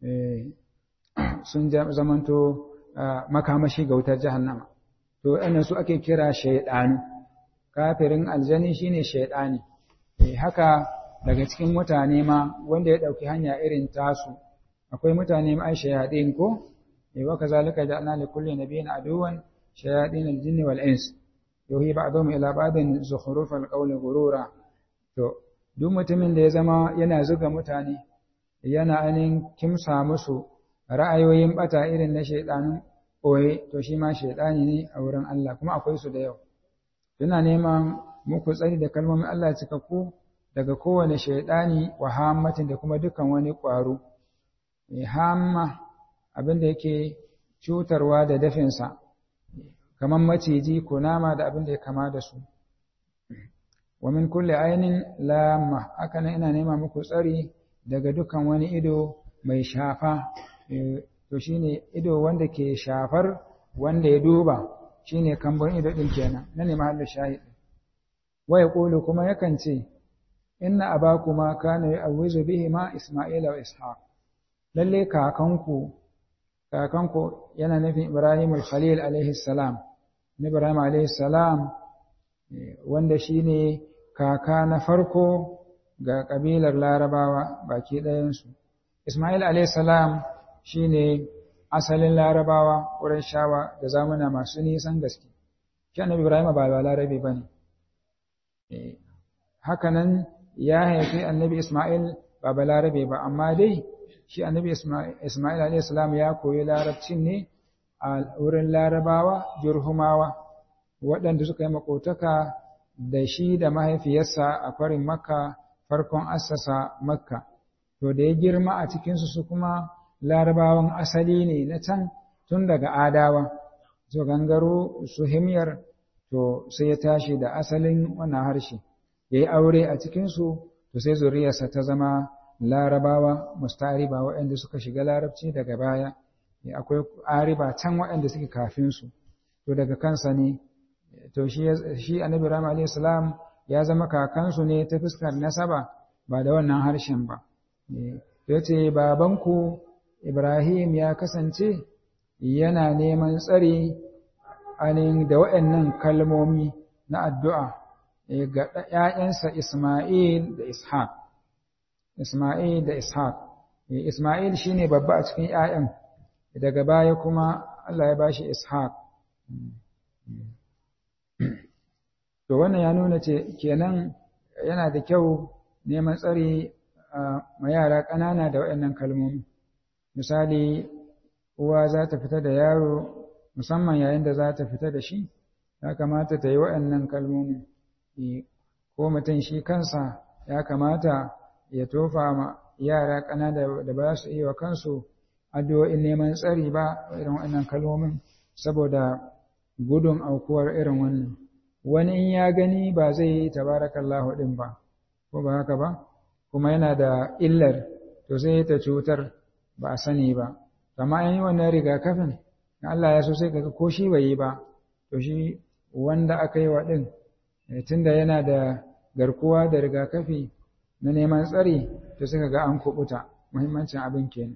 sun zamanto makamashi ga wutar jahannama to wayannan su ake kira shaydanu kafirin aljani shine shaydani haka daga cikin mutane ma wanda ya dauki hanya irin tasu akwai mutane ma ai shayadin ko wa kazalika ja'alna li kulli nabiyyin aduwan shayadin al-jinni wal ins yuhi ba'dhum ila ba'din zukhruf al-qawli ghurura to duk mutumin da ya zama yana zuga mutane yana anin kimsa musu ra'ayoyin bata irin na shaidanin ɓoye to shi ma shaidani ne a wurin Allah kuma akwai su da yau Suna neman muku tsari da kalmomin Allah cikakku daga kowane shaidani wa hammatin da kuma dukan wani ƙwaro hamma abin da yake cutarwa da dafinsa kamar maciji kunama da abin da ya kama da su wa min kulli ainin lamma haka nan ina nema muku tsari daga dukan wani ido mai shafa to shine ido wanda ke shafar wanda ya duba shine kambon ido din kenan na ne mahallin shahid wa yaqulu kuma yakan ce inna abakuma kana ya'awwizu bihi ma isma'ila wa ishaq lalle kakanku kakanku yana nufin ibrahim al-khalil alaihi salam ibrahim alaihi salam wanda shine kaka na farko ga ƙabilar larabawa baki ɗayansu. Ismail a.s. shi ne asalin larabawa wurin shawa da zamuna masu nisan gaske. Shi annabi Ibrahim ba ba larabe ba ne. Hakanan ya haifi annabi Ismail ba ba larabe ba, amma dai shi annabi Ismail a.s. ya koyi larabcin ne a wurin larabawa, jurhumawa, waɗanda suka yi makotaka da shi da mahaifiyarsa a farin makka farkon assasa makka to da ya girma a cikinsu su kuma larabawan asali ne na can tun daga adawa to gangaro su himyar to sai ya tashi da asalin wannan harshe ya yi aure a cikinsu to sai zuriyarsa ta zama larabawa mustariba waɗanda suka shiga larabci daga baya akwai ariba can waɗanda suke kafin su to daga kansa ne to shi shi annabi rahama alayhi salam ya zama kakansu ne ta fuskar nasaba ba da wannan harshen ba to yace babanku Ibrahim ya kasance yana neman tsari anin da waɗannan kalmomi na addu'a ga ‘ya'yansa Ismail da Ishaq. Ismail da Ishaq. Ismail shi ne babba a cikin ‘ya'yan, daga baya kuma Allah ya bashi Ishaq. To wannan ya nuna ce kenan yana da kyau neman tsari ma yara ƙanana da waɗannan kalmomi. Misali, uwa za ta fita da yaro musamman yayin da za ta fita da shi, ya kamata ta yi waɗannan kalmomi. Ko mutum shi kansa ya kamata ya tofa ma yara ƙanana da ba su iya wa kansu addu'o'in neman tsari ba irin waɗannan kalmomin saboda gudun aukuwar irin wannan. Wani in ya gani ba zai yi tabarakallahu ɗin ba, ko ba haka ba, kuma yana da illar to sai ta cutar ba a sani ba. Amma an yi wannan rigakafin, Allah ya so sai kaga ko shi bai yi ba, to shi wanda aka yi wa ɗin, tunda yana da garkuwa da rigakafi na neman tsari, to suka ga an kuɓuta, muhimmancin abin kenan.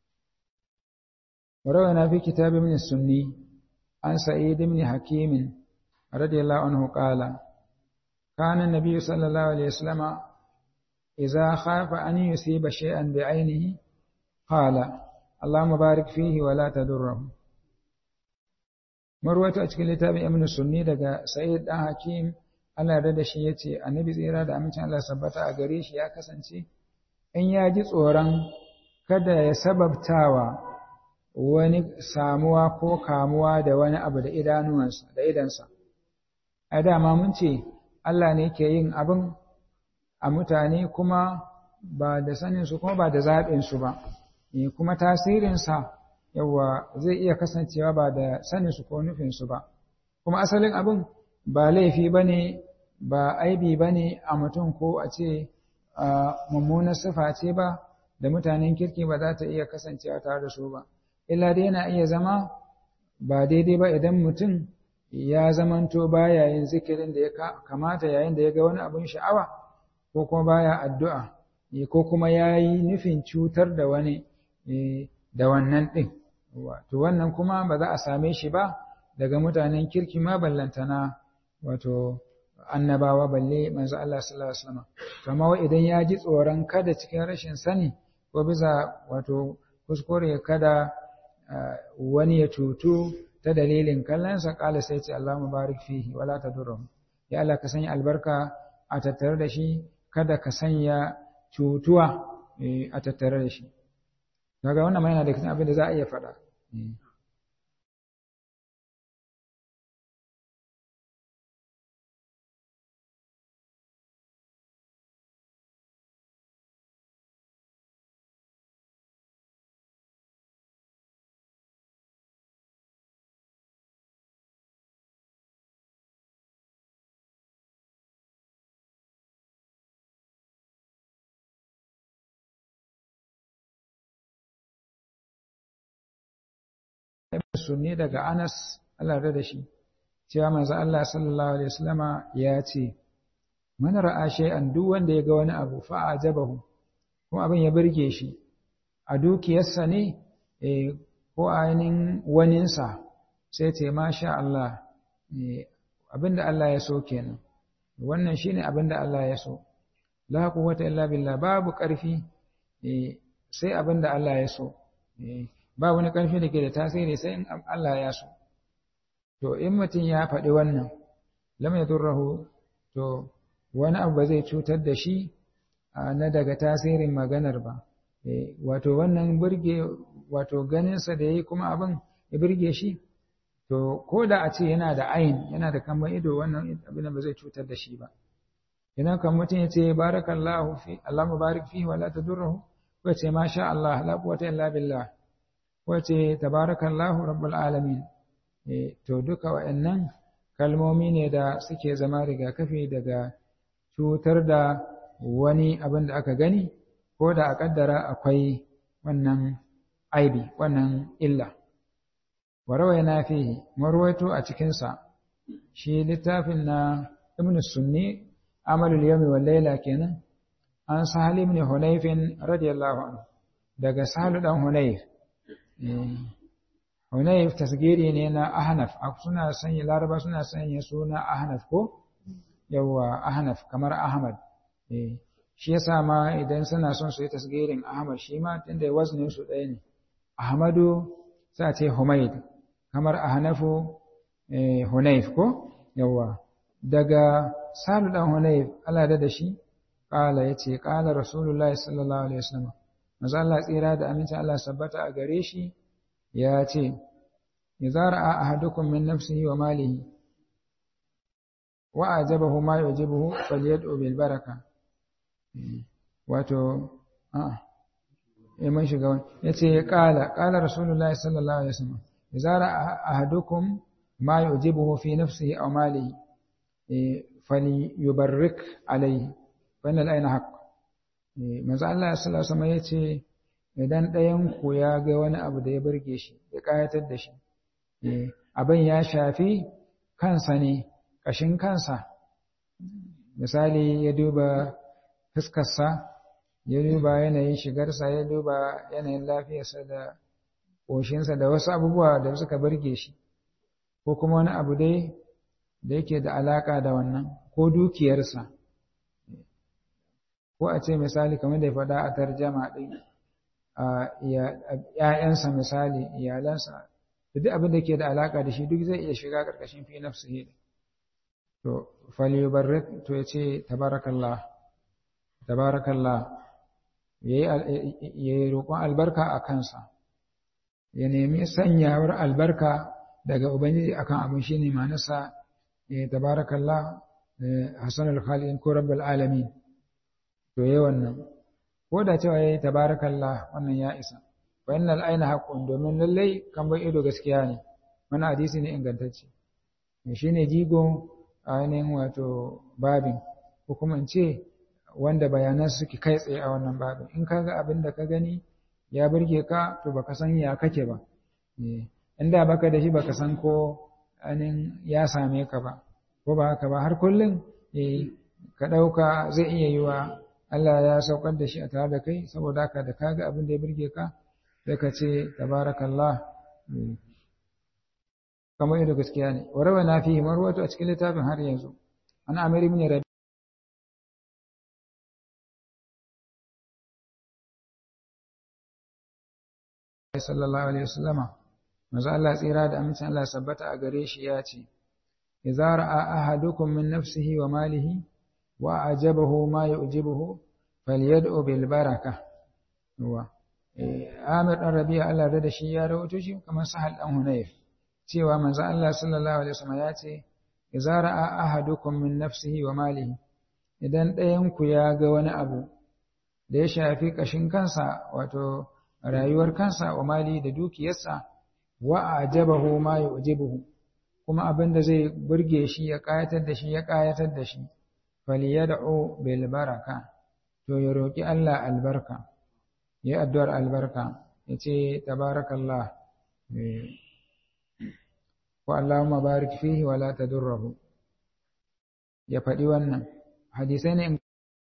وروينا في كتاب من السني عن سعيد بن حكيم رضي الله عنه قال كان النبي صلى الله عليه وسلم إذا خاف أن يصيب شيئا بعينه قال اللهم بارك فيه ولا تضره marwata a cikin littafin ibn sunni daga sa'id dan hakim Allah ya da shi yace annabi tsira da amincin Allah sabbata a gare shi ya kasance in ya ji tsoron kada ya sababtawa wani samuwa ko kamuwa da wani abu da idanuwansa da idansa a dama mun ce Allah ne ke yin abin a mutane kuma ba da saninsu kuma ba da zaɓinsu ba kuma tasirinsa yawa zai iya kasancewa ba da saninsu ko nufinsu ba kuma asalin abin ba laifi ba ne ba aibi ba ne a mutum ko a ce mummunar sifa ce ba da mutanen kirki ba za ta iya kasancewa tare da su ba illa dai yana iya zama ba daidai ba idan mutum ya zamanto baya yin zikirin da ya kamata yayin da ya ga wani abin sha'awa ko kuma baya addu'a ko kuma ya yi nufin cutar da wani da wannan ɗin to wannan kuma ba za a same shi ba daga mutanen kirki ma ballantana wato annabawa balle manzo Allah sallallahu alaihi wasallam kama idan ya ji tsoron kada cikin rashin sani ko bisa wato kuskure kada wani ya cutu ta dalilin kallonsa kala sai ce Allah mubarak fihi wala tadurrum ya Allah ka sanya albarka a tattare da shi kada ka sanya cutuwa a tattare da shi daga wannan ma yana da cikin abin da za a iya faɗa sunni daga Anas Allah da shi cewa manzo Allah sallallahu alaihi wasallama ya ce man ra'a shay'an duk wanda ya ga wani abu fa ajabahu kuma abin ya burge shi a dukiyarsa ne eh ko ainin waninsa sai ce masha Allah abinda Allah ya so kenan wannan shine abinda Allah ya so la quwwata illa billah babu ƙarfi sai abinda Allah ya so ba wani ƙarfi da ke da tasiri sai in Allah ya so. To, in mutum ya faɗi wannan, lam ya durrahu, to, wani abu ba zai cutar da shi na daga tasirin maganar ba. Wato, wannan burge, wato ganinsa da ya yi kuma abin ya burge shi, to ko da a ce yana da ayin yana da kamar ido wannan abin da ba zai cutar da shi ba idan kan mutum ya ce barakallahu fi Allah mubarak fihi wa la tadurruhu ko ce masha Allah la quwwata illa billah ko ce tabarakallahu rabbul alamin to duka wa'annan kalmomi ne da suke zama rigakafi daga cutar da wani abin da aka gani ko da a kaddara akwai wannan aibi wannan illa warawai na fi marwaito a cikinsa shi littafin na ibn sunni amalul yawmi wal layla kenan an sahal ibn hunayfin radiyallahu anhu daga sahal dan hunayf hunayf tasgiri ne na ahnaf suna sanya laraba suna sanya suna ahnaf ko yawa ahnaf kamar ahmad shi yasa ma idan suna son su yi tasgirin ahmad shi ma tunda waznin su ɗaya ne ahmadu sai a ce humaid kamar ahnafu hunayf ko yawa daga salu dan hunayf Allah da shi kala yace kala rasulullahi sallallahu alaihi wasallam manzo Allah tsira da aminci Allah sabbata a gare shi ya ce idza ra'a ahadukum min nafsihi wa malihi wa ajabahu ma yujibuhu falyad'u bil baraka wato a eh mun shiga wani yace kala kala rasulullahi sallallahu alaihi wasallam idza ra'a ahadukum ma yujibuhu fi nafsihi aw malihi falyubarrik alayhi fa inna al-ayna haqq manzo Allah sallallahu alaihi wasallam yace idan ɗayan ku ya ga wani abu da ya burge shi ya kayatar da shi abin ya shafi kansa ne ƙashin kansa misali ya duba fuskarsa ya duba yanayin shigarsa ya duba yanayin lafiyarsa da ƙoshinsa da wasu abubuwa da suka burge shi ko kuma wani abu dai da yake da alaƙa da wannan ko dukiyarsa ko a ce misali kamar da ya faɗa a tarjama ɗin ‘ya'yansa misali iyalansa da duk abin da ke da alaƙa da shi duk zai iya shiga ƙarƙashin fi nafsihi to falyubarrik to ya ce tabarakallah tabarakallah ya yi roƙon albarka a kansa ya nemi sanyawar albarka daga ubangiji akan abin shi ne manasa ya tabarakallah hasan al-khalid ko rabbul alamin to yi wannan ko da cewa ya yi tabarakallah wannan ya isa wa innal aina haqqun domin lallai kan bai ido gaskiya ne wani hadisi ne ingantacce shine jigo ainihin wato babin ko kuma in ce wanda bayanan suke kai tsaye a wannan babin in kaga abin da ka gani ya burge ka to baka san ya kake ba inda baka da shi baka san ko ainihin ya same ka ba ko ba haka ba har kullum ka ɗauka zai iya yi wa Allah ya saukar da shi a tare da kai saboda haka da kaga abin da ya burge ka sai ka ce tabarakallah kamar yadda gaskiya ne wa rawa na fi marwato a cikin littafin har yanzu an amir ibn rabi sallallahu alaihi wasallama manzo Allah tsira da amincin Allah sabbata a gare shi ya ce idza ra'a ahadukum min nafsihi wa malihi wa ajabahu ma yu'jibuhu falyad'u bil baraka wa Amir dan Rabi'a Allah da shi ya rawaito shi kamar Sahal dan Hunayf cewa manzo Allah sallallahu alaihi wasallam ya ce idza ra'a ahadukum min nafsihi wa malihi idan ɗayan ku ya ga wani abu da ya shafi kashin kansa wato rayuwar kansa wa mali da dukiyarsa wa ajabahu ma yu'jibuhu kuma abin da zai burge shi ya kayatar da shi ya kayatar da shi falyad'u bil baraka to ya roki Allah albarka ya addu'ar albarka yace tabarakallah wa Allahumma barik fihi wa la tadurruhu ya faɗi wannan hadisai ne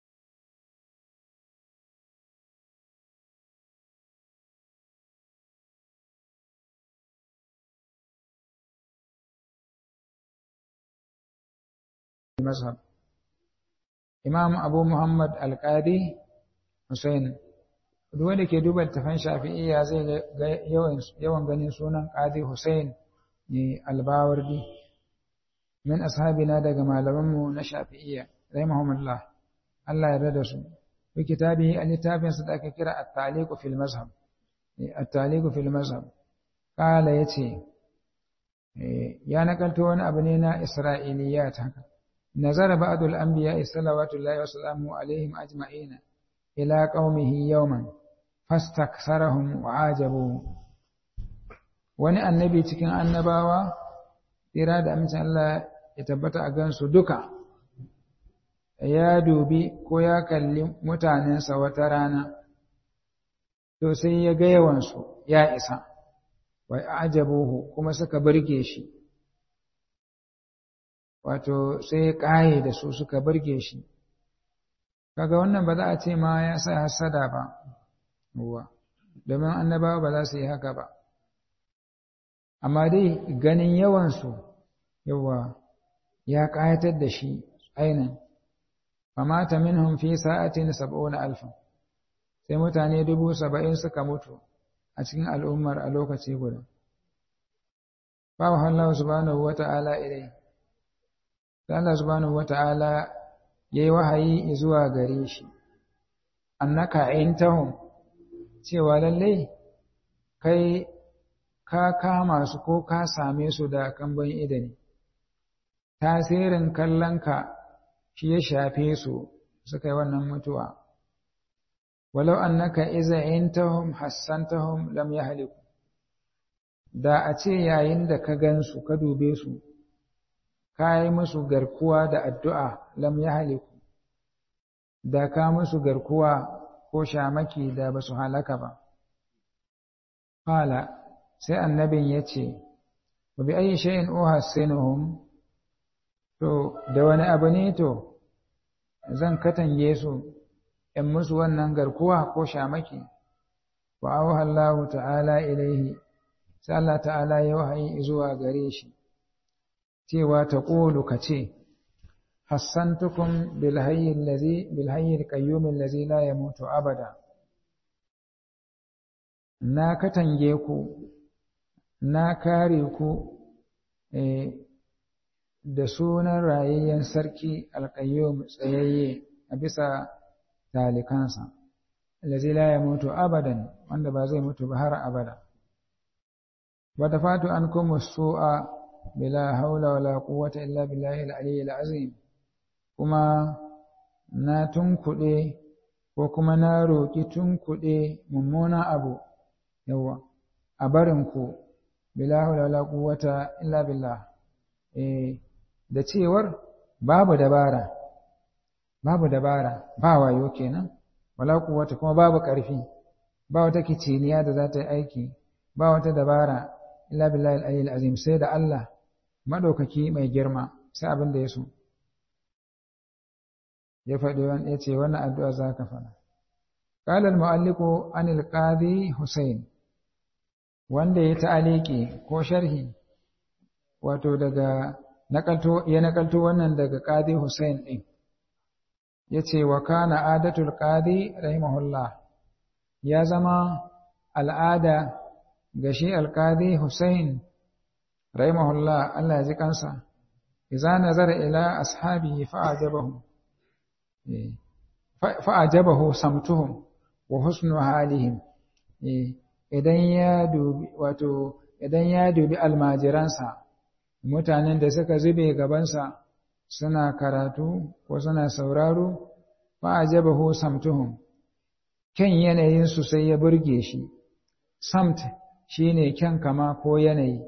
mazhab Imam Abu Muhammad Al-Qadi Hussein duk wanda ke duba tafan Shafi'iyya zai ga yawan yawan ganin sunan Qadi Hussein ne Al-Bawardi min ashabina daga malamanmu na Shafi'iyya rahimahumullah Allah ya rada su fi kitabihi al-littafin sa da aka kira At-Taliq fil Mazhab At-Taliq fil Mazhab kala yace ya nakalto wani abu ne na isra'iliyat haka nazara ba'dul anbiya sallallahu wa sallamu alaihim ajma'ina ila qaumihi yawman fastaksarahum wa ajabu wani annabi cikin annabawa tsira da amincin Allah ya tabbata a gansu duka ya dubi ko ya kalli mutanensa wata rana to sai ya ga yawansu ya isa wai ajabuhu kuma suka burge shi wato sai ya ƙaye da su suka burge shi kaga wannan ba za a ce ma ya sa hasada ba uwa domin annabawa ba za su yi haka ba amma dai ganin yawansu yawa ya ƙayatar da shi ainin famata minhum fi sa'atin sab'una alfan sai mutane dubu saba'in suka mutu a cikin al'ummar a lokaci guda bawa Allah subhanahu wata'ala ilai sai Allah subhanahu wata'ala yayi wahayi zuwa gare shi annaka intahum cewa lalle kai ka kama su ko ka same su da kamban idani tasirin kallonka shi ya shafe su suka yi wannan mutuwa walau annaka iza intahum hassantahum lam yahliku da a ce yayin da ka gansu ka dube su ka yi musu garkuwa da addu'a lam yahliku da ka musu garkuwa ko shamaki da ba su halaka ba Fala sai annabin ya ce, Wa bi ayi shay'in uhassinuhum to da wani abu ne to zan katange su in musu wannan garkuwa ko shamaki wa auha Allah ta'ala ilaihi sai Allah ta'ala ya wahayi zuwa gare shi cewa ta qulu kace hassantukum bil hayy allazi bil hayy al qayyum allazi la yamutu abada na katange ku na kare ku da sunan rayayyen sarki alƙayyum tsayayye a bisa talikansa allazi la yamutu abadan wanda ba zai mutu ba har abada wa dafatu ankum as-su'a bila haula wala quwwata illa billahi al-aliyyil azim kuma na tunkuɗe ko kuma na roƙi tunkuɗe mummuna abu yawa a barinku bila haula wala quwwata illa billah eh da cewar babu dabara babu dabara ba wayo kenan wala quwwata kuma babu ƙarfi ba wata kiciniya da za ta yi aiki ba wata dabara illa billahi al-aliyyil azim sai da Allah madaukaki mai girma sai abin da ya so ya faɗi wani ya ce wannan addu'a za ka faɗa قال المؤلف عن القاضي حسين wanda ya ta'aliki ko sharhi wato daga nakalto ya nakalto wannan daga qadi Hussein din yace wa kana adatul qadi rahimahullah ya zama al'ada ga shi alqadi Hussein rahimahullah Allah ya ji kansa idza nazara ila ashabihi fa'ajabahu fa'ajabahu samtuhum wa husnu halihim idan ya dubi wato idan ya dubi almajiransa mutanen da suka zube gabansa suna karatu ko suna sauraro fa ajabahu samtuhum kyan yanayin su sai ya burge shi samt shine kyan kama ko yanayi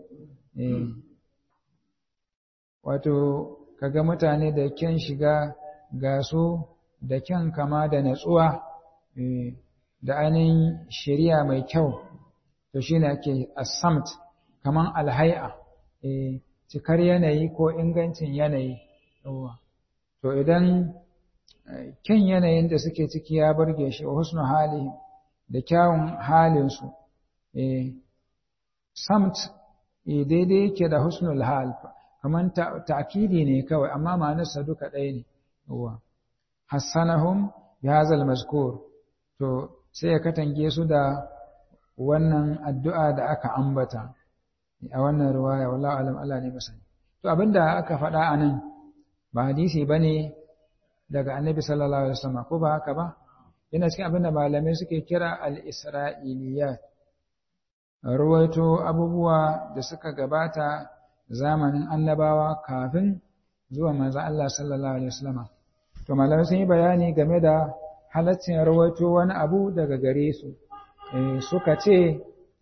wato kaga mutane da kyan shiga ga su da kyan kama da natsuwa da ainihin shari'a mai kyau to shi ne ake asamt kaman alhai'a cikar yanayi ko ingancin yanayi to idan kyan yanayin da suke ciki ya burge shi wa husnu hali da kyawun halinsu samt daidai yake da husnul hal kaman ta'kidi ne kawai amma ma'anarsa duka ɗaya ne hassanahum ya hazal mazkur to sai ya katange su da wannan addu'a da aka ambata a wannan ruwaya wallahu alam Allah ne masani to abinda aka faɗa a nan ba hadisi bane daga annabi sallallahu alaihi wasallam ko ba haka ba yana cikin abinda malamai suke kira al-isra'iliyat ruwaito abubuwa da suka gabata zamanin annabawa kafin zuwa manzo Allah sallallahu alaihi wasallam to malamai sun yi bayani game da halaccin rawaito wani abu daga gare su suka ce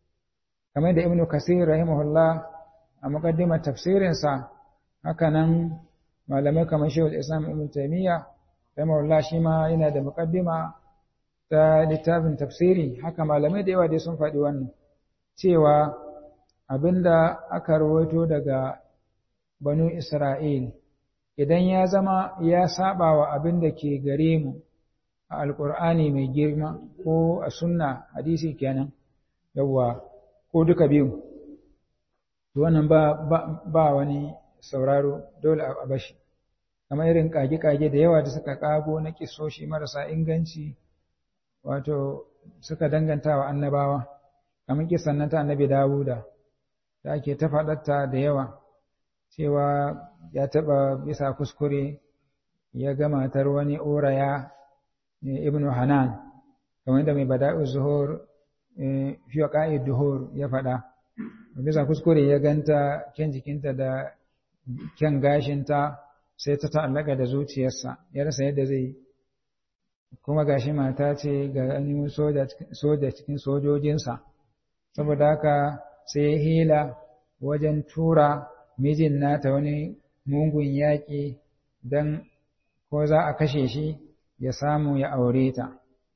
kamar da ibnu kasir rahimahullah a muqaddimar tafsirinsa haka nan malamai kamar shehul islam ibn taymiya rahimahullah shi ma yana da muqaddima ta littafin tafsiri haka malamai da yawa dai sun faɗi wannan cewa abinda aka rawaito daga banu isra'il idan ya zama ya saba wa abin da ke gare mu a alkur'ani mai girma ko a sunna hadisi kenan yawa ko duka biyu wannan ba, ba, wani sauraro dole a bashi kamar irin kage-kage da yawa da suka kago na kisoshi marasa inganci wato suka danganta wa annabawa kamar kisan nan ta annabi dawuda da ake ta faɗatta da yawa cewa ya taɓa bisa kuskure ya ga matar wani oraya ibnu hanan kamar da mai bada'u zuhur fiye ƙa'id duhur ya faɗa bisa kuskure ya ganta kyan jikinta da kyan gashinta sai ta ta'allaka da zuciyarsa ya rasa yadda zai kuma gashi mata ce ga ainihin soja cikin sojojinsa saboda haka sai ya hila wajen tura mijin nata wani mungun yaƙi don ko za a kashe shi ya samu ya aure ta.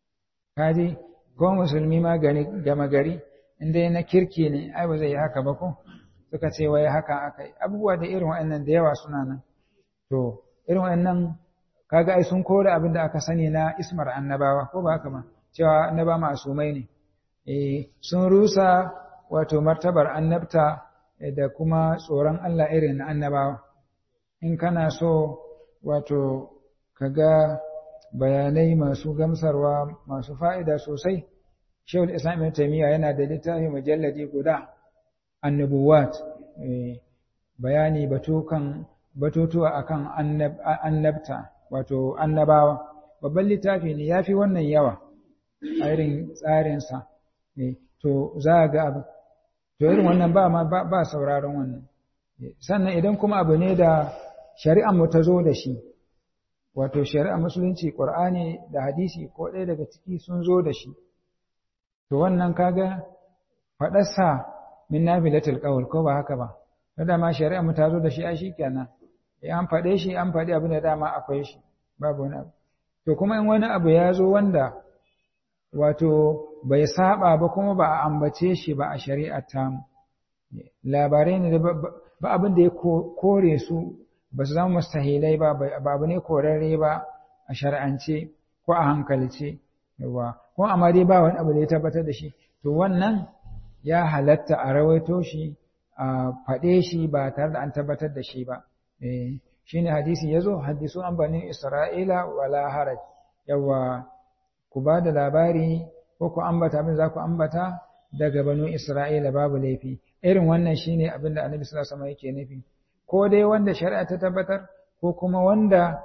Kaji, ko musulmi ma gama gari, inda na kirki ne, ai ba zai yi haka ba ko? Suka ce wai haka aka yi. Abubuwa da irin wa'annan da yawa suna nan. To, irin wa'annan kaga ai sun kore abin da aka sani na ismar annabawa, ko ba haka ma? Cewa annaba masumai ne. Eh, sun rusa wato martabar annabta da kuma tsoron Allah irin na annabawa. In kana so wato ka ga bayanai masu gamsarwa masu fa'ida sosai, Shehul Islam Ibn Taymiyyah yana da littafi mujalladi guda annubuwat bayani batukan batutuwa akan annabta wato annabawa babban littafi ne yafi wannan yawa a irin tsarinsa to za ga abu to irin wannan ba ma ba sauraron wannan sannan idan kuma abu ne da shari'ar mu ta zo da shi wato shari'ar musulunci qur'ani da hadisi ko ɗaya daga ciki sun zo da shi to wannan kaga faɗarsa min nafilatul qawl ko ba haka ba da ma shari'ar mu ta zo da shi ai shikenan eh an faɗe shi an faɗi abin da dama akwai shi babu wani abu to kuma in wani abu ya zo wanda wato bai saba ba kuma ba a ambace shi ba a shari'ar tamu labarai ne da ba abin da ya kore su ba su zama mustahilai ba ba abu ne korarre ba a shari'ance ko a hankalce yawa ko amma dai ba wani abu da ya tabbatar da shi to wannan ya halatta a rawaito shi a faɗe shi ba tare da an tabbatar da shi ba shine hadisi yazo hadisu an bani isra'ila wala haraj yawa ku ba da labari ko ku ambata abin za ku ambata daga banu Isra'ila babu laifi irin wannan shine abin da Annabi sallallahu alaihi wasallam yake nufi ko dai wanda shari'a ta tabbatar ko kuma wanda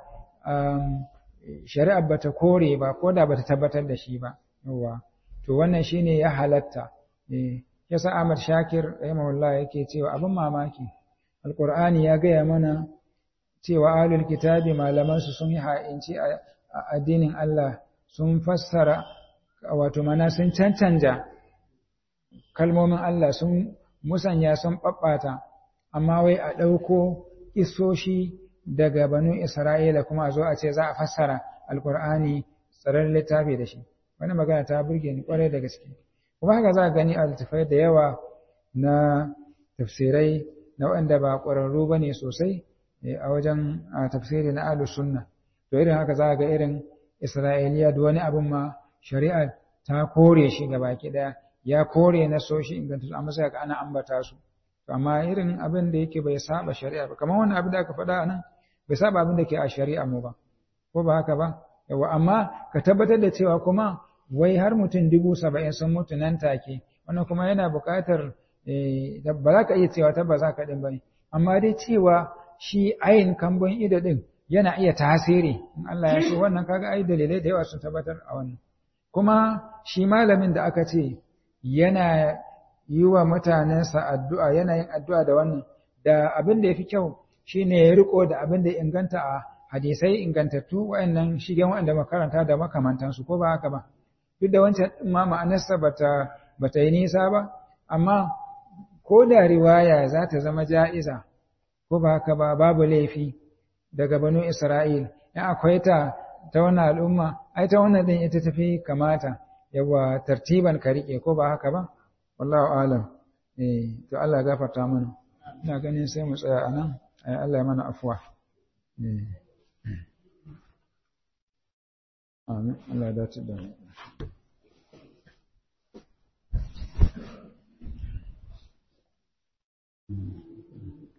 shari'a bata kore ba ko da bata tabbatar da shi ba yawa to wannan shine ya halatta eh yasa Ahmad Shakir rahimahullah yake cewa abin mamaki alqur'ani ya gaya mana cewa ahlul kitabi malaman su sun yi ha'inci a addinin Allah sun fassara wato mana sun cancanja kalmomin Allah sun musanya sun ɓaɓɓata amma wai a ɗauko isoshi daga banu Isra'ila kuma a zo a ce za a fassara alƙur'ani tsaron littafi da shi wani magana ta burge ni ƙwarai da gaske kuma haka za a gani a littafai da yawa na tafsirai na waɗanda ba ƙwararru ba ne sosai a wajen tafsiri na ahlus sunna to irin haka za a ga irin Isra'iliya da wani abin ma shari'a ta kore shi ga baki ɗaya ya kore na so shi inganta amma sai ka ana ambata su amma irin abin da yake bai saba shari'a ba kamar wannan abin da aka faɗa nan bai saba abin da ke a shari'a mu ba ko ba haka ba yawa amma ka tabbatar da cewa kuma wai har mutum dubu saba'in sun mutu nan take wannan kuma yana buƙatar ba za ka iya cewa tabbas za ka ɗin ba ne amma dai cewa shi ayin kambon ido ɗin yana iya tasiri in Allah ya so wannan kaga ai dalilai da yawa sun tabbatar a wannan kuma shi malamin da aka ce yana yi wa mutanensa addu'a yana yin addu'a da wannan da abin da yafi kyau shine ya riko da abin da inganta a hadisai ingantattu wayannan shigen wanda makaranta da makamantansu ko ba haka ba duk da wancan ma ma'anarsa bata bata yi nisa ba amma ko da riwaya za ta zama ja'iza ko ba haka ba babu laifi daga banu Isra'il in akwai ta ta wannan al'umma ai ta wannan din ita tafi kamata yawa tartiban ka rike ko ba haka ba wallahu alam eh to Allah ya gafarta mana ina ganin sai mu tsaya anan ai Allah ya mana afwa eh amin Allah ya dace da mu